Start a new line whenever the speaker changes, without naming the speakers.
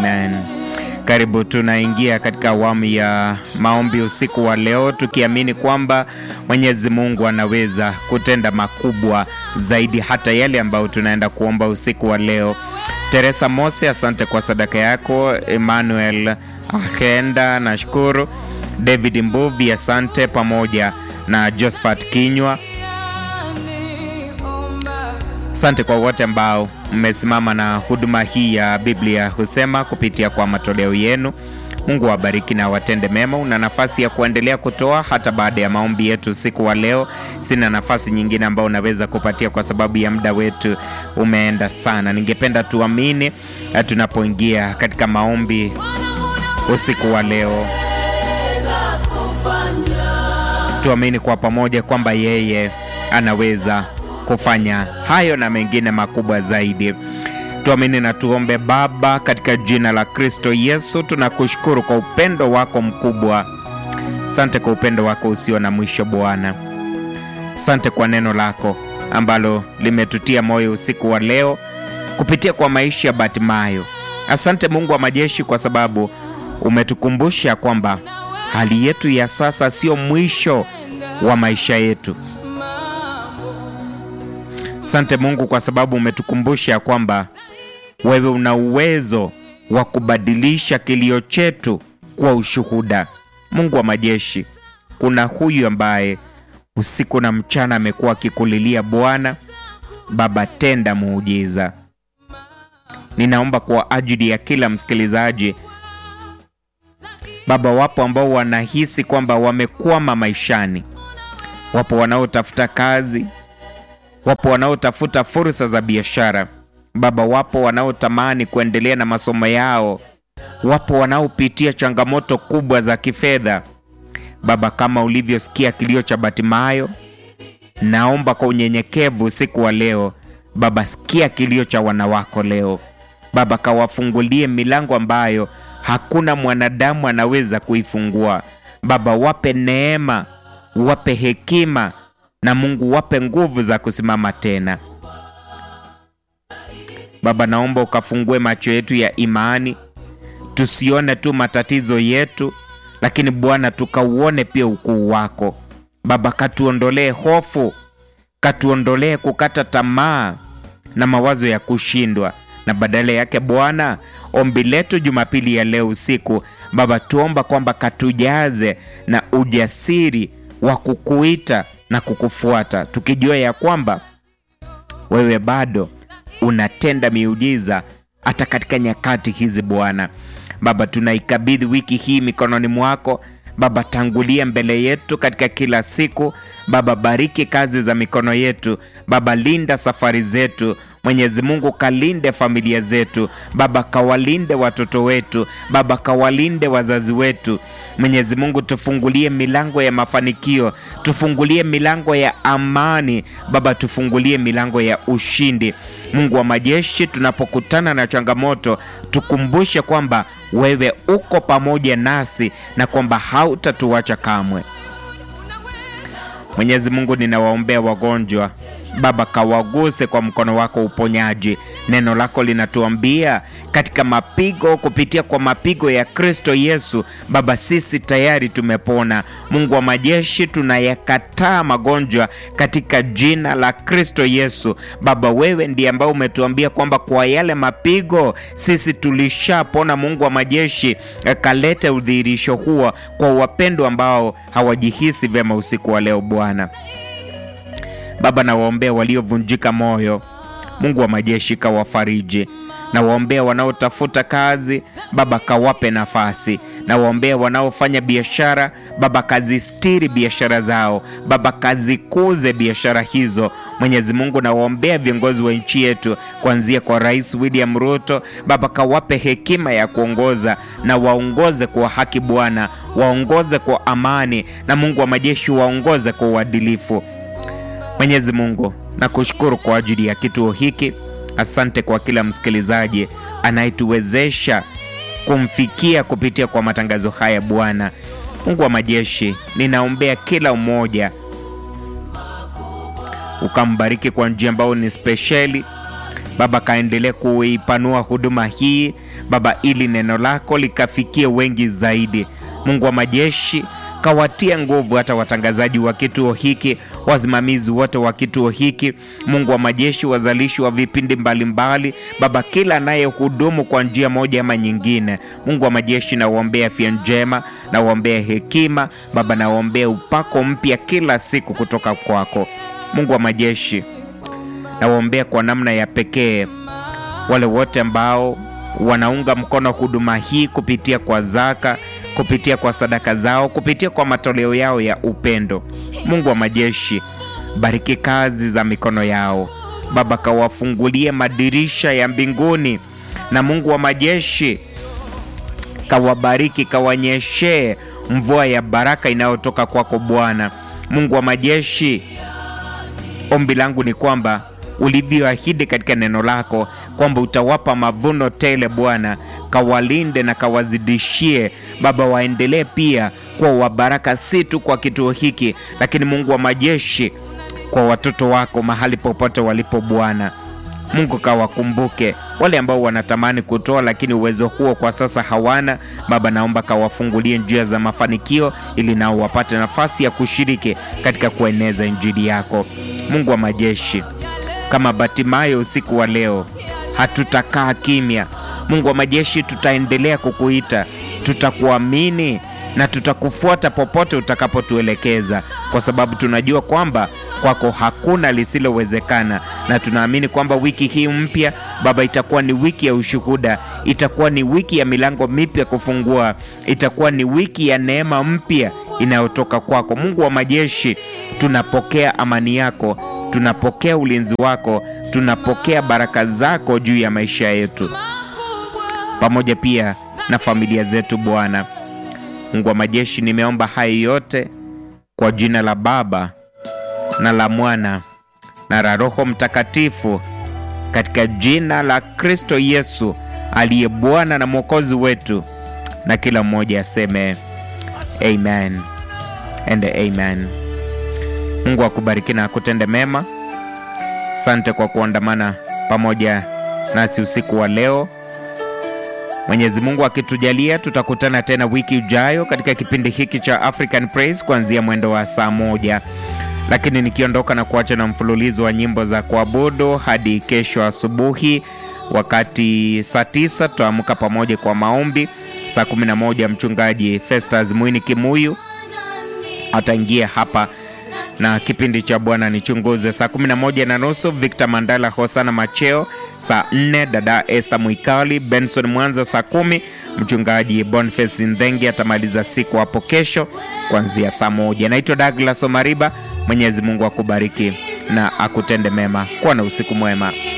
Amen. Karibu, tunaingia katika awamu ya maombi usiku wa leo, tukiamini kwamba Mwenyezi Mungu anaweza kutenda makubwa zaidi hata yale ambayo tunaenda kuomba usiku wa leo. Teresa Mose, asante kwa sadaka yako. Emmanuel Ahenda, nashukuru. David Mbuvi, asante, pamoja na Josephat Kinywa. Asante kwa wote ambao mmesimama na huduma hii ya Biblia husema kupitia kwa matoleo yenu. Mungu awabariki na watende mema. Una nafasi ya kuendelea kutoa hata baada ya maombi yetu usiku wa leo. Sina nafasi nyingine ambayo unaweza kupatia kwa sababu ya muda wetu umeenda sana. Ningependa tuamini tunapoingia katika maombi usiku wa leo, tuamini kwa pamoja kwamba yeye anaweza kufanya hayo na mengine makubwa zaidi. Tuamini na tuombe. Baba, katika jina la Kristo Yesu, tunakushukuru kwa upendo wako mkubwa. Sante kwa upendo wako usio na mwisho Bwana. Sante kwa neno lako ambalo limetutia moyo usiku wa leo kupitia kwa maisha ya Batimayo. Asante Mungu wa majeshi, kwa sababu umetukumbusha kwamba hali yetu ya sasa sio mwisho wa maisha yetu. Asante Mungu kwa sababu umetukumbusha kwamba wewe una uwezo wa kubadilisha kilio chetu kwa ushuhuda. Mungu wa majeshi, kuna huyu ambaye usiku na mchana amekuwa akikulilia Bwana. Baba, tenda muujiza. Ninaomba kwa ajili ya kila msikilizaji Baba, wapo ambao wanahisi kwamba wamekwama maishani, wapo wanaotafuta kazi wapo wanaotafuta fursa za biashara Baba, wapo wanaotamani kuendelea na masomo yao, wapo wanaopitia changamoto kubwa za kifedha Baba, kama ulivyosikia kilio cha Batimayo, naomba kwa unyenyekevu usiku wa leo Baba, sikia kilio cha wanawako leo Baba, kawafungulie milango ambayo hakuna mwanadamu anaweza kuifungua Baba, wape neema, wape hekima na Mungu wape nguvu za kusimama tena. Baba, naomba ukafungue macho yetu ya imani, tusione tu matatizo yetu, lakini Bwana tukauone pia ukuu wako. Baba, katuondolee hofu, katuondolee kukata tamaa na mawazo ya kushindwa, na badala yake Bwana, ombi letu Jumapili ya leo usiku Baba, tuomba kwamba katujaze na ujasiri wa kukuita na kukufuata tukijua ya kwamba wewe bado unatenda miujiza hata katika nyakati hizi Bwana. Baba, tunaikabidhi wiki hii mikononi mwako Baba, tangulia mbele yetu katika kila siku Baba, bariki kazi za mikono yetu Baba, linda safari zetu Mwenyezi Mungu, kalinde familia zetu Baba, kawalinde watoto wetu Baba, kawalinde wazazi wetu Mwenyezi Mungu, tufungulie milango ya mafanikio, tufungulie milango ya amani Baba, tufungulie milango ya ushindi. Mungu wa majeshi, tunapokutana na changamoto, tukumbushe kwamba wewe uko pamoja nasi na kwamba hautatuacha kamwe. Mwenyezi Mungu, ninawaombea wagonjwa Baba, kawaguse kwa mkono wako uponyaji. Neno lako linatuambia katika mapigo, kupitia kwa mapigo ya Kristo Yesu Baba, sisi tayari tumepona. Mungu wa majeshi, tunayakataa magonjwa katika jina la Kristo Yesu Baba. Wewe ndiye ambao umetuambia kwamba kwa yale mapigo sisi tulishapona. Mungu wa majeshi, kalete udhihirisho huo kwa wapendwa ambao hawajihisi vyema usiku wa leo Bwana. Baba, nawaombea waliovunjika moyo, Mungu wa majeshi kawafariji. Nawaombea wanaotafuta kazi, Baba kawape nafasi. Nawaombea wanaofanya biashara, Baba kazistiri biashara zao, Baba kazikuze biashara hizo. Mwenyezi Mungu, nawaombea viongozi wa nchi yetu, kuanzia kwa Rais William Ruto, Baba kawape hekima ya kuongoza na waongoze kwa haki Bwana, waongoze kwa amani, na Mungu wa majeshi waongoze kwa uadilifu. Mwenyezi Mungu, nakushukuru kwa ajili ya kituo hiki. Asante kwa kila msikilizaji anayetuwezesha kumfikia kupitia kwa matangazo haya Bwana. Mungu wa majeshi, ninaombea kila mmoja ukambariki kwa njia ambayo ni spesheli Baba, kaendelee kuipanua huduma hii Baba, ili neno lako likafikie wengi zaidi. Mungu wa majeshi, kawatia nguvu hata watangazaji wa kituo hiki, wasimamizi wote wa kituo hiki, Mungu wa majeshi, wazalishi wa vipindi mbalimbali mbali. Baba, kila anayehudumu kwa njia moja ama nyingine, Mungu wa majeshi, nawaombea afya njema, nawaombea hekima Baba, nawaombea upako mpya kila siku kutoka kwako. Mungu wa majeshi, nawaombea kwa namna ya pekee wale wote ambao wanaunga mkono huduma hii kupitia kwa zaka kupitia kwa sadaka zao, kupitia kwa matoleo yao ya upendo. Mungu wa majeshi, bariki kazi za mikono yao Baba, kawafungulie madirisha ya mbinguni, na Mungu wa majeshi, kawabariki, kawanyeshee mvua ya baraka inayotoka kwako Bwana. Mungu wa majeshi, ombi langu ni kwamba ulivyoahidi katika neno lako kwamba utawapa mavuno tele Bwana, kawalinde na kawazidishie Baba, waendelee pia kuwa wabaraka, si tu kwa kituo hiki, lakini Mungu wa majeshi, kwa watoto wako mahali popote walipo Bwana. Mungu kawakumbuke wale ambao wanatamani kutoa lakini uwezo huo kwa sasa hawana. Baba, naomba kawafungulie njia za mafanikio ili nao wapate nafasi ya kushiriki katika kueneza injili yako. Mungu wa majeshi, kama Batimayo usiku wa leo, hatutakaa kimya. Mungu wa majeshi, tutaendelea kukuita, tutakuamini na tutakufuata popote utakapotuelekeza, kwa sababu tunajua kwamba kwako hakuna lisilowezekana, na tunaamini kwamba wiki hii mpya Baba itakuwa ni wiki ya ushuhuda, itakuwa ni wiki ya milango mipya kufungua, itakuwa ni wiki ya neema mpya inayotoka kwako. Mungu wa majeshi, tunapokea amani yako, tunapokea ulinzi wako, tunapokea baraka zako juu ya maisha yetu pamoja pia na familia zetu Bwana. Mungu wa majeshi, nimeomba hayo yote kwa jina la Baba na la Mwana na la Roho Mtakatifu, katika jina la Kristo Yesu aliye Bwana na Mwokozi wetu, na kila mmoja aseme amen and amen. Mungu akubariki na akutende mema. Sante kwa kuandamana pamoja nasi usiku wa leo. Mwenyezi Mungu akitujalia, tutakutana tena wiki ijayo katika kipindi hiki cha African Praise kuanzia mwendo wa saa moja, lakini nikiondoka na kuacha na mfululizo wa nyimbo za kuabudu hadi kesho asubuhi. Wakati saa tisa tutaamka pamoja kwa maombi. Saa 11 mchungaji Festus Mwini Kimuyu ataingia hapa na kipindi cha Bwana Nichunguze. Saa 11 na nusu Victor Mandala Hosana Macheo. Saa 4 dada Esther Mwikali Benson Mwanza. Saa kumi mchungaji Boniface Ndhengi atamaliza siku hapo kesho kuanzia saa moja. Naitwa Douglas Omariba. Mwenyezi Mungu akubariki na akutende mema. Kuwa na usiku mwema.